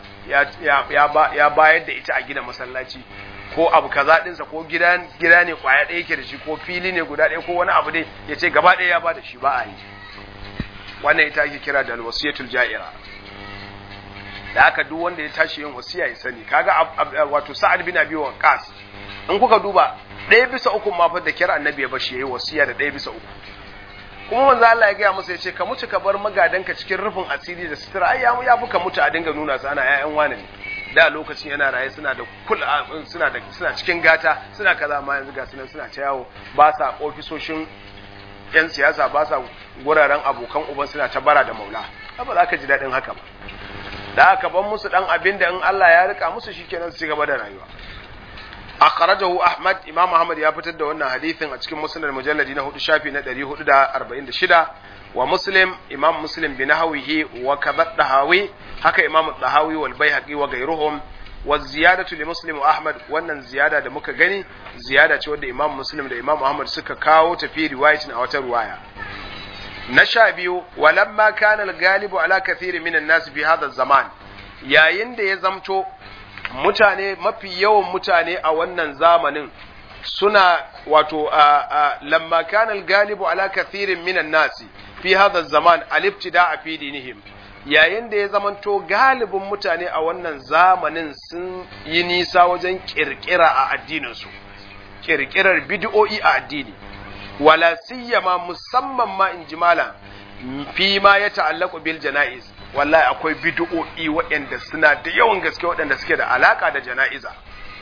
ya bayar da ita a gina masallaci ko abu kaza ɗinsa ko gida gida ne kwaya ɗaya yake da shi ko fili ne guda ɗaya ko wani abu dai ya ce gaba ɗaya ya ba da shi ba a yi wannan ita ake kira da alwasiyatul ja'ira da haka duk wanda ya tashi yin wasiya ya sani kaga wato sa'ad bin abi waqas in kuka duba ɗaya bisa uku ma fa da kira annabi ya bashi yayi wasiya da ɗaya bisa uku kuma manzo Allah ya gaya masa yace ka mutu ka bar magadanka cikin rufin asiri da sutura ai ya ya fuka mutu a dinga nuna su ana ƴaƴan wani ne da lokacin yana raye suna da kul suna da suna cikin gata suna kaza amma yanzu ga sunan suna ta yawo ba sa ofisoshin yan siyasa ba sa guraren abokan uban suna ta bara da maula ba za ka ji daɗin haka ba da aka ban musu dan abin da in Allah ya rika musu shikenan su ci gaba da rayuwa akhrajahu ahmad imam ahmad ya fitar da wannan hadisin a cikin musnad mujalladi na 4 shafi na 446 wa muslim imam muslim bi nahwihi wa kadha dahawi haka imam dahawi wal baihaqi wa ghayruhum wa ziyadatu li muslim wa ahmad wannan ziyada da muka gani ziyada ce wanda imam muslim da imam ahmad suka kawo ta fi riwayatin a wata ruwaya na sha biyu walamma kana al-galibu ala kathiri minan nas fi hadha zaman yayin da ya zamto mutane mafi yawan mutane a wannan zamanin suna wato lamma kana al-galibu ala kathirin minan nas fi hadha zaman al-ibtida'a fi dinihim yayin da ya zamanto galibin mutane a wannan zamanin sun yi nisa wajen kirkira a addininsu kirkirar bid'o'i a addini wala siyama musamman ma in jimala fi ma ya ta'allaku bil jana'iz wallahi akwai bid'o'i waɗanda suna da yawan gaske waɗanda suke da alaka da jana'iza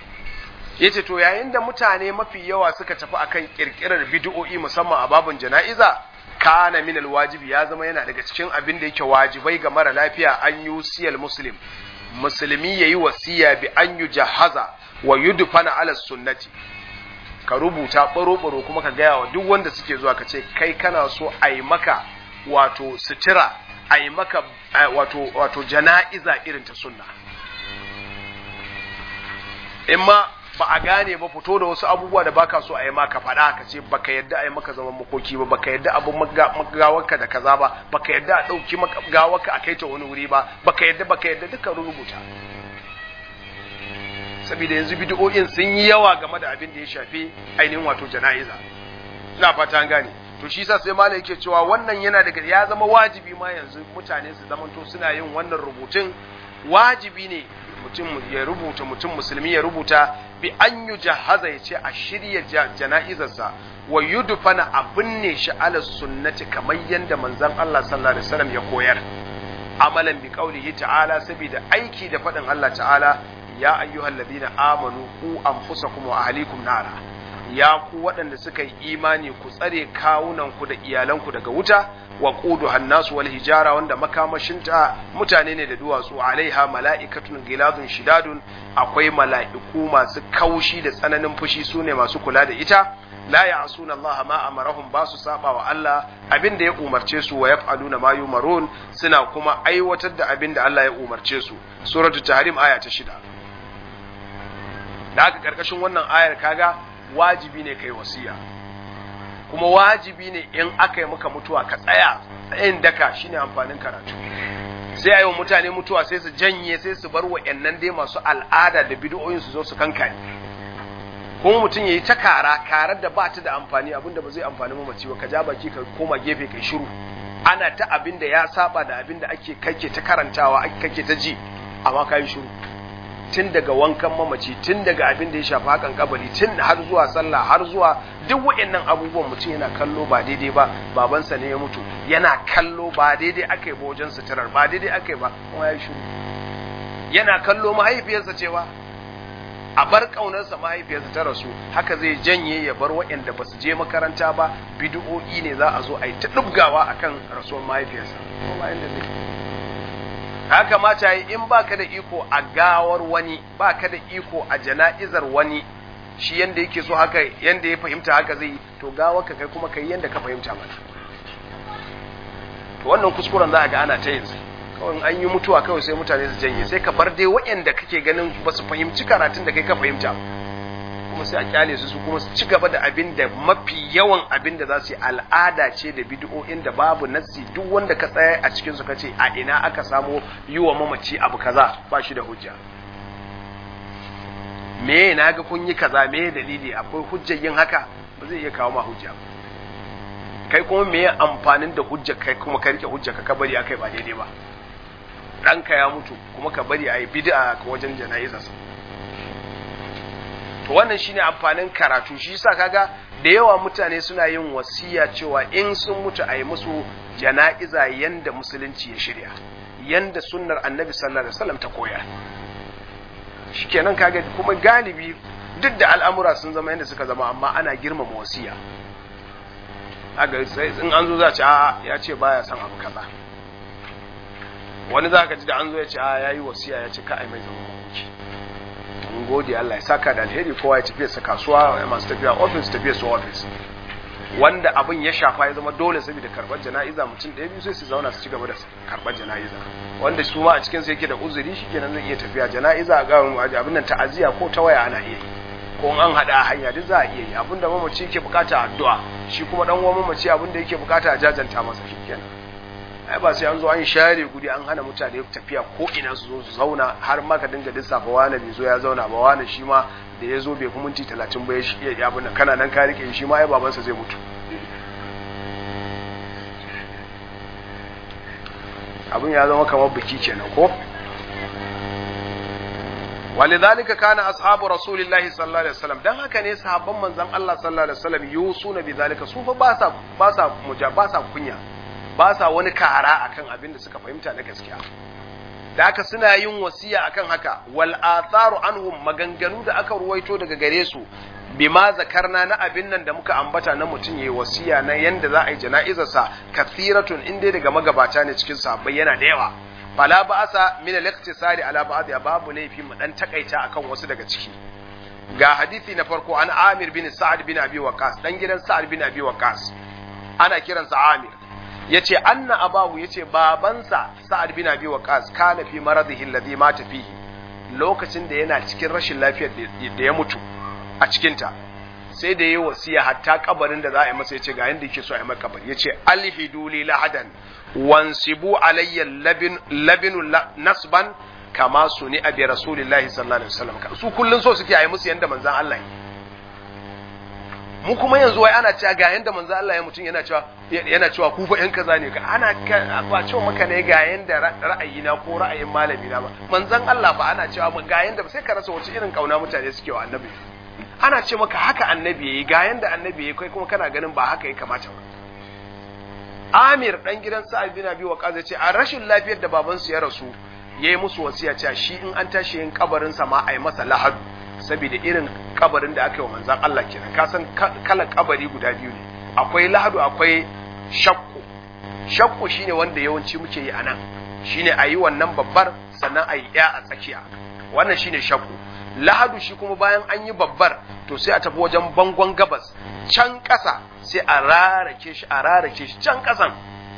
yace to yayin da mutane mafi yawa suka tafi akan kirkirar bid'o'i musamman a babun jana'iza kana min alwajibi ya zama yana daga cikin abin da yake wajibai ga mara lafiya an yusiyal muslim musulmi yayi wasiya bi an yujahaza wa yudfana ala sunnati ka rubuta ɓaro-ɓaro kuma ka gaya wa duk wanda suke zuwa ka ce kai kana so a yi maka wato sutura a yi maka wato, wato jana'iza irin ta sunna in ma ba a gane ba fito da wasu abubuwa da baka so a yi maka faɗa ka ce baka yadda a yi maka zaman makoki ba baka yadda abin gawarka da kaza ba baka yadda a ɗauki gawarka a kai ta wani wuri ba baka yadda baka yadda duka rubuta saboda yanzu bid'o'in sun yi yawa game da abin da ya shafi ainihin wato jana'iza ina fata an gane to shi yasa sai malai yake cewa wannan yana daga ya zama wajibi ma yanzu mutane su zamanto suna yin wannan rubutun wajibi ne mutum ya rubuta mutum musulmi ya rubuta bi an yi jahaza ya ce a shirya jana'izarsa wa yudfana a binne shi ala sunnati kamar yadda manzon Allah sallallahu alaihi wasallam ya koyar amalan bi qaulihi ta'ala saboda aiki da faɗin Allah ta'ala ya ayyuhal ladina amanu ku anfusakum wa ahlikum nara ya ku waɗanda suka yi imani ku tsare kawunanku da iyalanku daga wuta wa qudu hannasu wal hijara wanda makamashinta mutane ne da duwatsu alaiha mala'ikatun giladun shidadun akwai mala'iku masu kaushi da tsananin fushi sune masu kula da ita la ya'suna Allah ma amarahum ba su saba wa Allah abinda ya umarce su wa yaf'aluna ma yumarun suna kuma aiwatar da abinda Allah ya umarce su suratul tahrim aya ta shida da haka karkashin wannan ayar kaga wajibi ne kai wasiya kuma wajibi ne in aka yi maka mutuwa ka tsaya tsayin daka shine amfanin karatu sai a yi wa mutane mutuwa sai su janye sai su bar wa'annan dai masu al'ada da bid'o'in su zo su kankane kuma mutum ya yi ta kara karar da ba ta da amfani abinda ba zai amfani mamaci ba ka ja baki ka koma gefe kai shiru ana ta abin da ya saba da abin da ake kake ta karantawa kake ta ji amma ka yi shiru tun daga wankan mamaci tun daga abin da ya shafi hakan kabari tun har zuwa sallah har zuwa duk waɗannan abubuwan mutum yana kallo ba daidai ba babansa ne ya mutu yana kallo ba daidai aka yi ba wajen suturar ba daidai aka yi ba kuma ya shiru yana kallo mahaifiyarsa cewa a bar ƙaunarsa mahaifiyarsa ta rasu haka zai janye ya bar waɗanda ba su je makaranta ba bid'o'i ne za a zo a yi ta ɗubgawa akan rasuwar mahaifiyarsa haka kamata yi in baka da iko a gawar wani baka da iko a jana'izar wani shi yanda yake so haka yanda ya fahimta haka zai yi to gawar ka kai kuma kai yanda ka fahimta mana to wannan kuskuren za a ga ana ta yin kawai an yi mutuwa kawai sai mutane su janye sai ka bar dai waɗanda kake ganin ba su fahimci karatun da kai ka fahimta kuma sai a kyale su su kuma su ci gaba da abin da mafi yawan abin da za su yi al'ada ce da bid'o'in da babu nassi duk wanda ka tsaya a cikin su kace a ina aka samo yi wa mamaci abu kaza ba shi da hujja me na ga kun yi kaza me dalili akwai hujjar yin haka ba zai iya kawo ma hujja kai kuma me amfanin da hujja kai kuma ka rike hujja ka bari akai ba daidai ba ɗanka ya mutu kuma ka bari a yi bid'a ka wajen jana'izarsa to wannan shine amfanin karatu shi yasa kaga da yawa mutane suna yin wasiya cewa in sun mutu a yi musu jana'iza yanda musulunci ya shirya yanda sunnar annabi sallallahu alaihi wasallam ta koya shikenan kaga kuma galibi duk da al'amura sun zama yanda suka zama amma ana girmama wasiya aga sai in an zo za ci a ya ce baya son abu kaza wani za ka ji da an zo ya ce a yayi wasiya ya ce ka ai mai zama makoki mun gode Allah ya saka da alheri kowa ya tafiya sa kasuwa masu tafiya office tafiya su office wanda abin ya shafa ya zama dole saboda karbar jana'iza mutum ɗaya biyu sai su zauna su ci gaba da karbar jana'iza wanda su ma a cikin su yake da uzuri shikenan zai iya tafiya jana'iza ga abin nan ta'aziya ko ta waya ana iya yi ko an hada a hanya duk za a iya yi abin da mamaci yake bukata addu'a shi kuma dan uwan mamaci abin da yake bukata a jajanta masa shikenan ai ba sai an zo an share guri an hana mutane tafiya ko ina su zo su zauna har ma ka dinga lissafa wani bai zo ya zauna ba wani shi ma da ya zo bai fi minti talatin ba ya ya abin kana nan ka rike shi ma ai babansa zai mutu abin ya zama kamar biki kenan ko ولذلك كان اصحاب رسول الله صلى الله عليه وسلم dan haka ne sahabban manzon Allah sallallahu alaihi wasallam yusuna bidhalika su fa ba sa ba sa muja ba sa kunya ba sa wani kara akan abin da suka fahimta na gaskiya da haka suna yin wasiya akan haka wal atharu anhum maganganu da aka ruwaito daga gare su bima zakarna na abin nan da muka ambata na mutum yayi wasiya na yanda za a yi jana'izarsa kathiratun inda daga magabata ne cikin sahabbai yana da yawa fala ba'asa min al-iqtisari ala ba'd ya babu laifi mu dan takaita akan wasu daga ciki ga hadisi na farko an Amir bin Sa'ad bin Abi Waqqas dan gidan Sa'ad bin Abi Waqqas ana kiransa Amir yace anna abahu yace babansa Sa'ad bin Abi Waqqas kana fi maradihi alladhi mata fihi lokacin da yana cikin rashin lafiyar da ya mutu a cikinta sai da yi wasiya hatta kabarin da za a yi masa ya ce ga yadda yake so a yi maka kabari ya ce alhidu li lahadan wansibu alayya labin labinu nasban kama suni abi rasulillahi sallallahu alaihi wasallam su kullun so suke a yi musu yanda manzon Allah mu kuma yanzu wai ana cewa ga yanda manzon Allah ya mutum yana cewa yana cewa ku fa yan kaza ne ka ana ba cewa maka ne ga yanda ra'ayina ko ra'ayin malami na ba manzon Allah ba ana cewa ga yanda sai ka rasa wace irin kauna mutane suke wa annabi ana ce maka haka annabi yayi ga yanda annabi yayi kai kuma kana ganin ba haka ya kamata ba Amir dan gidan Sa'ad bin Abi Waqqas ya ce a rashin lafiyar da babansu ya rasu yayi musu wasiya cewa shi in an tashi yin kabarin sa ma ai masa lahadu saboda irin kabarin da aka yi wa manzon Allah kenan ka san kalan kabari guda biyu ne akwai lahadu akwai shakku shakku shine wanda yawanci muke yi anan shine ayi wannan babbar sannan ayi ya a tsakiya wannan shine shakku lahadu shi kuma bayan an yi babbar to sai a tafi wajen bangon gabas can ƙasa sai a rarake shi a rarake shi can ƙasan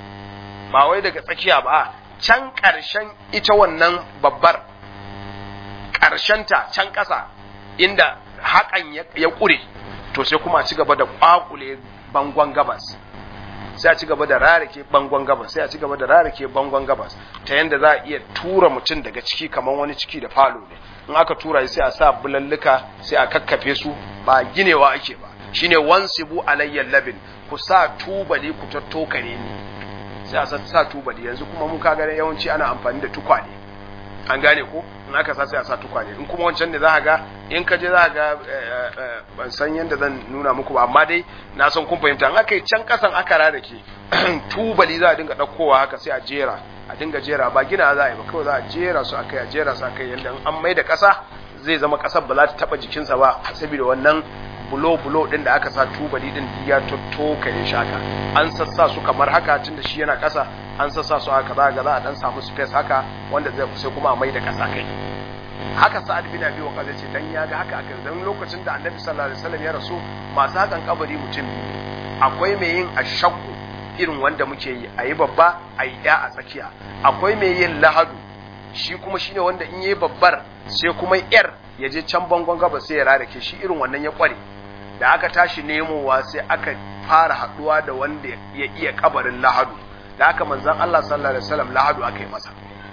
ba wai daga tsakiya ba can ƙarshen ita wannan babbar ƙarshenta can ƙasa inda haƙan ya ƙure to sai kuma a ci gaba da ƙwaƙule bangon gabas sai a ci gaba da rarake bangon gabas sai a ci gaba da rarake bangon gabas ta yanda za a iya tura mutum daga ciki kamar wani ciki da falo ne in aka tura sai a sa bulalluka sai a kakkafe su ba ginewa ake ba shine wansibu alayyal labin ku sa tubali ku tattokare ni sai a sa tubali yanzu kuma mun kaga yawanci ana amfani da tukwane an gane ko in aka sa sai a sa tukwane in kuma wancan da za ga in ka je za ga ban san yadda zan nuna muku ba amma dai na san kun fahimta in aka yi can kasan aka rarake tubali za a dinga ɗaukowa haka sai a jera a dinga jera ba gina za a yi ba kawai za a jera su akai a jera su akai yadda an mai da ƙasa zai zama ƙasar ba za ta taɓa jikinsa ba saboda wannan bulo-bulo ɗin da aka sa tubali ɗin ya tottoka ya shaka an sassa su kamar haka tun da shi yana ƙasa an sassa su haka za ga za a ɗan samu space haka wanda zai sai kuma a mai da ƙasa kai haka sa'ad bin abi waqas ce dan ya ga haka aka dan lokacin da annabi sallallahu alaihi wasallam ya rasu masu hakan kabari mutum akwai mai yin ashakku irin wanda muke yi ayi babba ayi ya a tsakiya akwai mai yin lahadu shi kuma shine wanda in yayi babbar sai kuma yar ya je can bangon gaba sai ya rarake shi irin wannan ya kware da aka tashi nemowa sai aka fara haduwa da wanda ya iya kabarin lahadu da aka manzon Allah sallallahu alaihi wasallam lahadu aka yi masa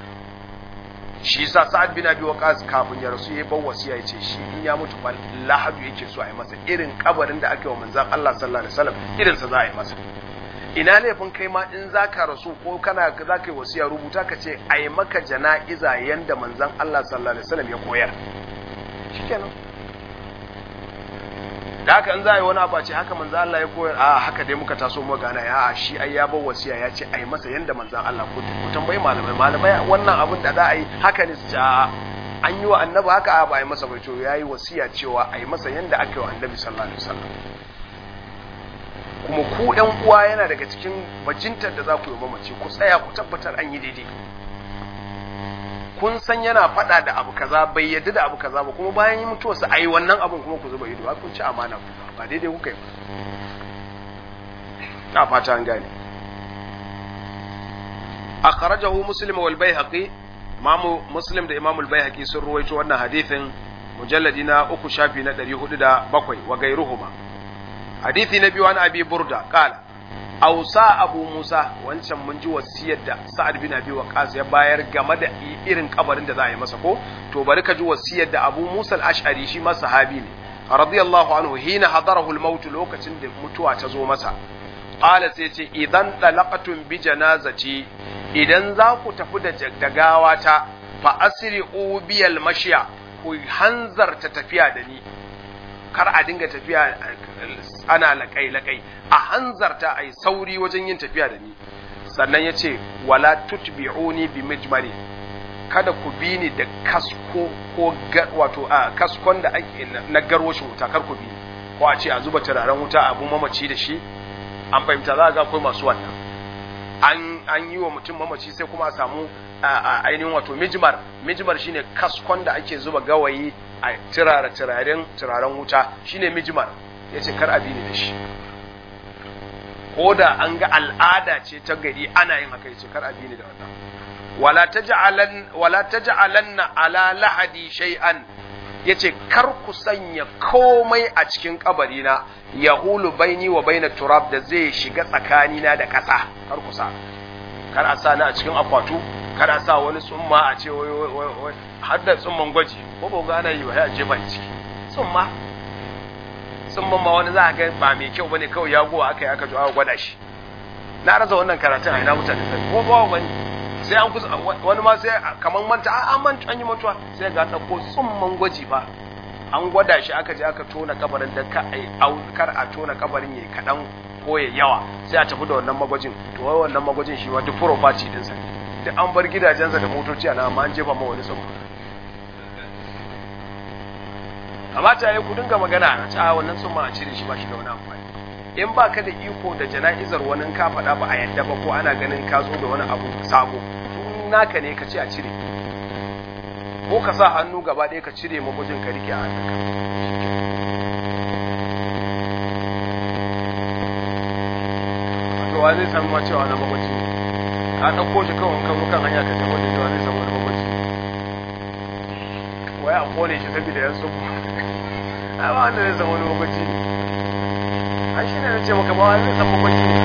shi yasa Sa'ad bin Abi Waqqas kafin ya rasu yayi ban wasiya yace shi in ya mutu fa lahadu yake so a yi masa irin kabarin da aka yi wa manzon Allah sallallahu alaihi wasallam irin sa za a yi masa ina laifin kai ma in zaka rasu ko kana zaka yi wasiya rubuta ka ce a yi maka jana'iza yanda manzon Allah sallallahu alaihi wasallam ya koyar shikenan da haka in za a yi wani abu ce haka manzan Allah ya koyar a haka dai muka taso mu gana ya a shi ai ya bar wasiya ya ce ai masa yanda manzan Allah ko ku tambayi malamai malamai wannan abin da za a yi haka ne su ce a an yi wa annabi haka a ba a yi masa bai to yayi wasiya cewa a yi masa yanda aka yi wa annabi sallallahu alaihi wasallam kuma ku ɗan uwa yana daga cikin bajintar da za ku yi mamaci ku tsaya ku tabbatar an yi daidai kun san yana faɗa da abu kaza bai yadda da abu kaza ba kuma bayan yi mutuwarsa a yi wannan abun kuma ku zuba ido ba kun ci amana ku ba daidai kuka yi na fata an gane akhrajahu muslim wal baihaqi imamu muslim da imamu al baihaqi sun ruwaito wannan hadithin mujalladi na uku shafi na 407 wa gairuhuma hadithi na biyu an abi burda qala ausa abu musa wancan mun ji wasiyar da sa'ad bin abi waqas ya bayar game da irin kabarin da za a yi masa ko to bari ka ji wasiyar da abu musa al-ash'ari shi ma sahabi ne radiyallahu anhu hina hadarahu al-maut lokacin da mutuwa ta zo masa qala sai ce idan talaqatum bi janazati idan za ku tafi da jaggagawa ta fa asri'u bi al-mashya ku hanzarta tafiya da ni kar a dinga tafiya ana laƙai-laƙai a hanzarta a yi sauri wajen yin tafiya da ni sannan ya ce wala tutbi'uni bi mijmari kada ku bi ni da kasko ko wato a kaskon da ake na garwashin wuta kar ku bi ko a ce a zuba turaren wuta abu mamaci da shi an fahimta za ga akwai masu wannan an an yi wa mutum mamaci sai kuma a samu ainihin wato mijmar mijmar shine kaskon da ake zuba gawayi a turare turaren turaren wuta shine mijmar yace kar a bi ni da shi ko da an ga al'ada ce ta gari ana yin haka yace kar a bi ni da wannan wala taj'alan wala taj'alanna ala lahadi shay'an yace kar ku sanya komai a cikin kabarina yahulu baini wa baina turab da zai shiga tsakanina da ƙasa kar ku sa kar a sa ni a cikin akwatu kar a sa wani tsumma a ce wai wai wai har da tsumman gwaji ko ba gana yi wa ya jefa ciki tsumma tsumman ma wani za a ga ba mai kyau bane kawai ya gowa aka yi aka jo aka gwada shi na rasa wannan karatun a ina mutane sai ko ba wani sai an kusa wani ma sai kamar manta an manta an yi mantuwa sai ga ɗauko tsumman gwaji ba an gwada shi aka je aka tona kabarin da ka ai kar a tona kabarin yayi kadan ko ya yawa sai a tafi da wannan magwajin to wai wannan magwajin shi ma duk property din sa duk an bar gidajensa da motoci ana amma an jefa ma wani tsumma amma ta yi ku dinga magana a ta wannan tsumma a cire shi ba shi da wani amfani in ba ka da iko da jana'izar wani ka faɗa ba a yadda ba ko ana ganin ka zo da wani abu sabo naka ne ka ce a cire ko ka sa hannu gaba ɗaya ka cire magwajin ka rike a hannunka to wa zai san ma cewa na magwaji ka ɗauko shi kawai kan kan hanya ka ce wani cewa zai san wani magwaji wai a kone shi saboda yan tsubu ai ba wanda zai san wani magwaji ne ai shi ne na ce maka ba wani zai san magwaji ne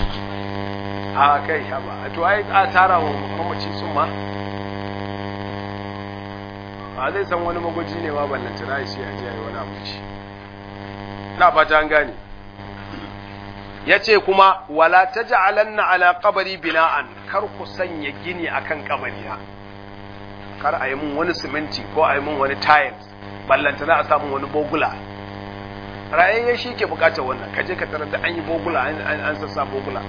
a kai haba to ai a tara wa mamaci sun ma ba zai san wani magwaji ne ma ballanta na shi a jiya wani abu shi na fata an gane ya ce kuma wala ta ja'alanna ala kabari bina'an kar ku sanya gini akan kabarina kar a yi mun wani siminti ko a yi mun wani tiles ballanta na a samun wani bogula rayayye shi ke bukatar wannan kaje ka tarar da an yi bogula an sassa bogula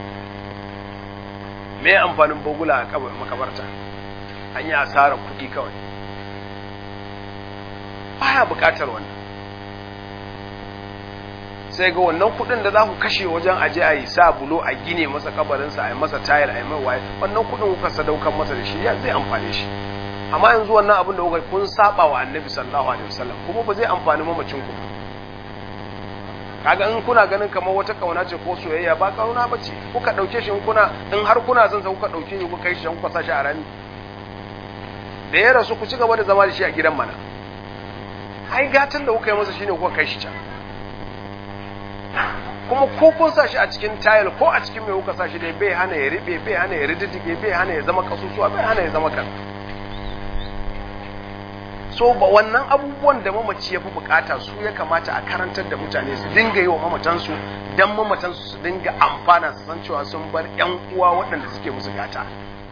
me amfanin bogula a makabarta an yi asarar kuɗi kawai baya buƙatar wannan sai ga wannan kuɗin da za ku kashe wajen aje a yi sa bulo a gine masa kabarinsa a yi masa tayar a yi mai waye wannan kuɗin kuka sadaukan masa da shi ya zai amfane shi amma yanzu wannan abin da kuka kun saba wa annabi sallallahu alaihi wasallam kuma ba zai amfani mamacin ku kaga in kuna ganin kamar wata kauna ce ko soyayya ba kauna ba ce kuka dauke shi in kuna in har kuna son sa kuka dauke shi kuka kai shi kuka sa shi a rami da ya rasu ku ci gaba da zama da shi a gidan mana ai gatan da kuka yi masa shine kuka kai shi can kuma ko kun sa shi a cikin tayil ko a cikin mai kuka sa shi dai bai hana ya riɓe bai hana ya rididdige bai hana ya zama kasusuwa bai hana ya zama kan so ba wannan abubuwan da mamaci ya fi bukata su ya kamata a karantar da mutane su dinga yi wa mamatansu don mamatansu su dinga amfana su san cewa sun bar yan uwa waɗanda suke musu gata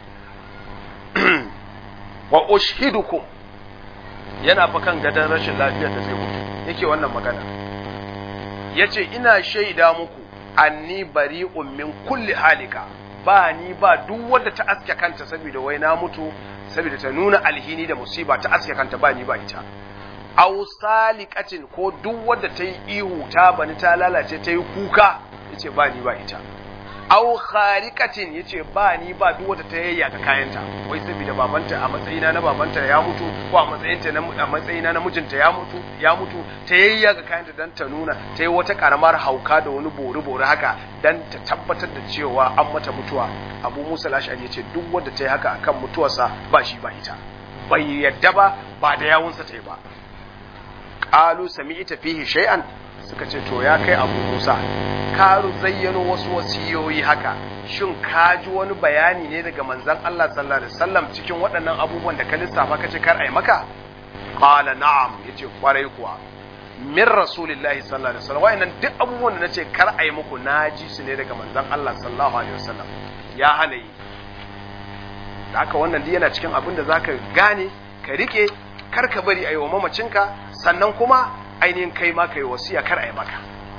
wa ushidukum yana fa kan gadon rashin lafiyar da zai mutu yake wannan magana yace ina shaida muku anni bari'un min kulli halika ba ni ba duk wanda ta aske kanta saboda wai na mutu saboda ta nuna alhini da musiba ta aske kanta ba ni ba ita aw salikatin ko duk wanda ta yi ihu ta bani ta lalace ta yi kuka yace ba ni ba ita aw kharikatin yace ba ni ba duk wanda ta yayyaka kayanta wai saboda babanta a matsayina na babanta ya mutu ko a matsayinta na a matsayina na mijinta ya mutu ya mutu ta yayyaka kayanta dan ta nuna ta yi wata karamar hauka da wani bori bori haka dan ta tabbatar da cewa an mata mutuwa Abu Musa al-Ash'ari yace duk wanda ta yi haka akan mutuwarsa ba shi ba ita bai yadda ba ba da yawunsa ta yi ba qalu sami'ta fihi shay'an suka ce to ya kai Abu Musa ka zayyano wasu wasiyoyi haka shin ka ji wani bayani ne daga manzon Allah sallallahu alaihi wasallam cikin waɗannan abubuwan da ka lissafa kace kar ai maka qala na'am yace kwarai kuwa min rasulillahi sallallahu alaihi wasallam wayannan duk abubuwan da nace kar ai muku naji su ne daga manzon Allah sallallahu alaihi wasallam ya hana yi da haka wannan duk yana cikin abin da zaka gane ka rike kar ka bari ayi wa mamacinka sannan kuma ainihin kai ma kai wasiya kar ai maka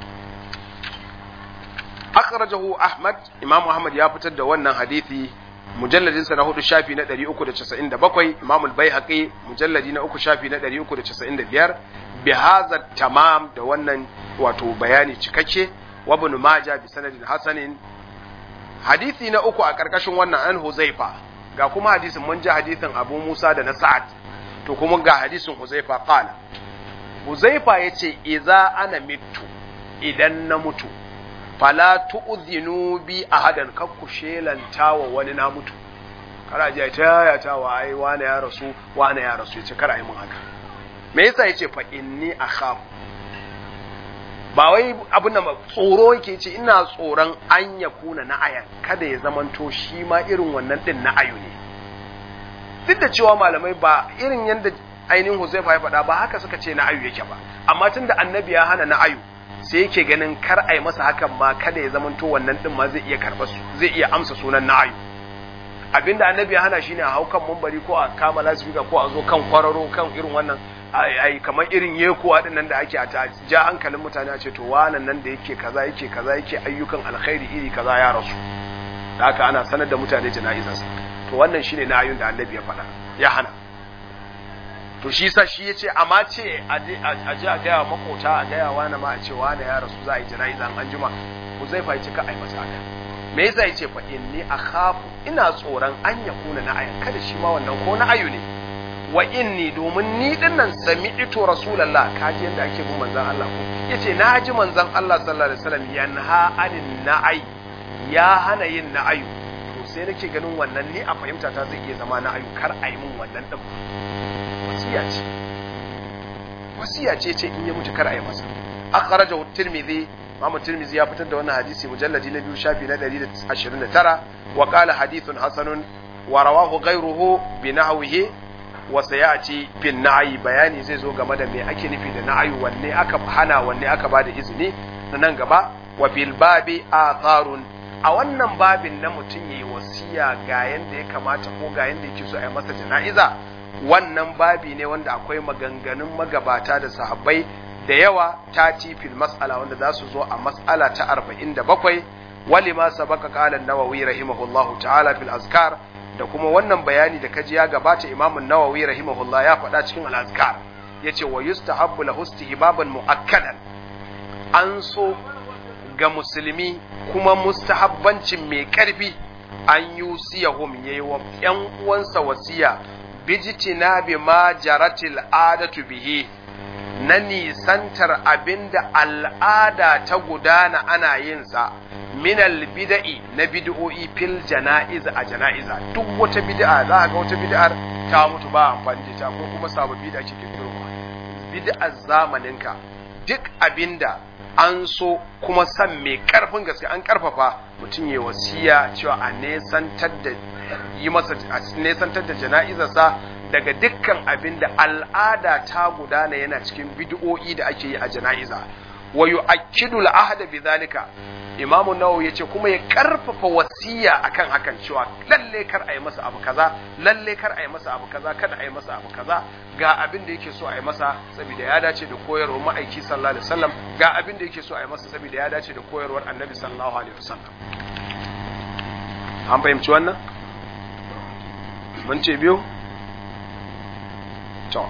akhrajahu ahmad imam ahmad ya fitar da wannan hadisi mujalladin sa na hudu shafi na 397 imam al-baihaqi mujalladi na uku shafi na 395 bi hadha tamam da wannan wato bayani cikakke wa ibn majah bi sanadin hasanin hadisi na uku a karkashin wannan an huzaifa ga kuma hadisin mun ji hadisin abu musa da na sa'ad to kuma ga hadisin huzaifa qala huzaifa yace idza ana mitu idan na mutu fala tu'zinu bi ahadan kakku shelanta wa wani na mutu kar a je ta yaya ta wa ai wane ya rasu wane ya rasu yace kar a yi mun haka me yasa yace fa inni akhafu ba wai abin da tsoro yake ce ina tsoron an ya kuna na ayan kada ya zamanto shi ma irin wannan din na ayu ne duk da cewa malamai ba irin yadda ainihin Huzaifa ya faɗa ba haka suka ce na ayu yake ba amma tunda annabi ya hana na ayu sai yake ganin kar a yi masa hakan ma kada ya zamanto wannan din ma zai iya karɓa zai iya amsa sunan na ayu abinda annabi ya hana shine a hau kan mumbari ko a kama lasifika ko a zo kan kwararo kan irin wannan ai kamar irin yekuwa din nan da ake a ja hankalin mutane a ce to wannan nan da yake kaza yake kaza yake ayyukan alkhairi iri kaza ya rasu da haka ana sanar da mutane jana'izarsa to wannan shine na ayyun da annabi ya faɗa ya hana to shi sa shi yace amma ce a je a gaya makota a gaya wani ma a ce wani ya rasu za a yi jana'iza an juma ku zai fa ka ai masa haka me yasa yace fa inni akhafu ina tsoron an yakuna na ayan kada shi ma wannan ko na ayu ne wa inni domin ni dinnan sami'tu rasulullah kaji yanda ake bin manzon Allah ko yace na ji manzon Allah sallallahu alaihi wasallam yanha anin na'i ya hana yin na'ayu to sai nake ganin wannan ni a fahimta ta zai iya zama na'ayu kar a yi min wannan din wasiya ce wasiya ce ce in ya mutu kar a yi masa akhrajahu tirmidhi Imam Tirmidhi ya fitar da wannan hadisi mujalladi na biyu shafi na 129 wa qala hadithun hasanun wa rawahu ghayruhu bi nahwihi wa sayati bin na'i bayani zai zo game da me ake nufi da na'ayu wanne aka hana wanne aka bada izini na nan gaba wa bil babi atharun a wannan babin na mutum yayi wasiya ga yanda ya kamata ko ga yanda yake so a yi masa jana'iza wannan babi ne wanda akwai maganganun magabata da sahabbai da yawa ta fil mas'ala wanda za su zo a mas'ala ta 47 wali ma sabaka qala an-nawawi rahimahullahu ta'ala fil azkar da kuma wannan bayani da kaji ya gabata Imam an-Nawawi rahimahullah ya faɗa cikin al-azkar yace wa yustahabbu lahu istihbaban muakkadan an so ga musulmi kuma mustahabbancin mai karfi an yusiyahum yayi wa ƴan uwansa wasiya bijitina bi ma jaratil adatu bihi na nisantar abinda al'ada ta gudana ana yin sa minal bida'i na bid'o'i fil jana'iza a jana'iza duk wata bid'a za ga wata bid'ar ta mutu ba amfani da ta ko kuma sababbi da ake kirkirowa bid'ar zamaninka duk abinda an so kuma san mai karfin gaske an karfafa mutum ya wasiya cewa a nesantar da yi masa a nesantar da jana'izarsa daga dukkan abin da al'ada ta gudana yana cikin bid'o'i da ake yi a jana'iza wa yu'akkidu al-ahda bidhalika imamu nawawi yace kuma ya karfafa wasiya akan hakan cewa lalle kar a yi masa abu kaza lalle kar a yi masa abu kaza kada a yi masa abu kaza ga abin da yake so a yi masa saboda ya dace da koyarwar ma'aiki sallallahu alaihi wasallam ga abin da yake so a yi masa saboda ya dace da koyarwar annabi sallallahu alaihi wasallam an fahimci wannan mun ce biyu to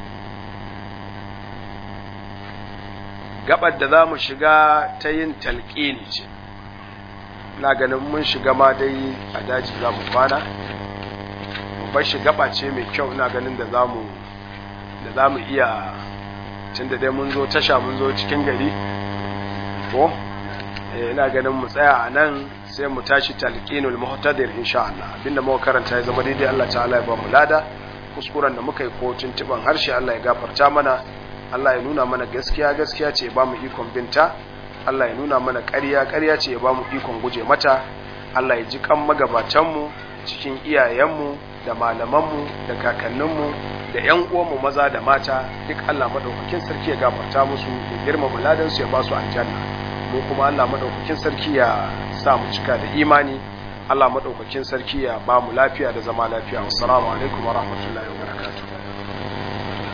gabar da za mu shiga ta yin talƙini ce na ganin mun shiga ma dai a daji za mu kwana babbar shi gaba ce mai kyau ina ganin da za mu da za mu iya tun da dai mun zo tasha mun zo cikin gari ko ina ganin mu tsaya a nan sai mu tashi talqinul muhtadir insha Allah abinda muka karanta ya zama daidai Allah ta'ala ya ba mu lada kuskuren da muka yi ko tuntuban harshe Allah ya gafarta mana Allah ya nuna mana gaskiya gaskiya ce ya ba mu ikon binta Allah ya nuna mana ƙarya ƙarya ce ya ba mu ikon guje mata Allah ya ji kan magabatanmu cikin iyayenmu da malamanmu da kakanninmu da ƴan uwanmu maza da mata duk Allah madaukakin sarki ya gafarta musu ya girmama ladansu ya ba su aljanna mu kuma Allah madaukakin sarki ya sa mu cika da imani Allah madaukakin sarki ya ba mu lafiya da zama lafiya assalamu alaikum wa rahmatullahi wa barakatuh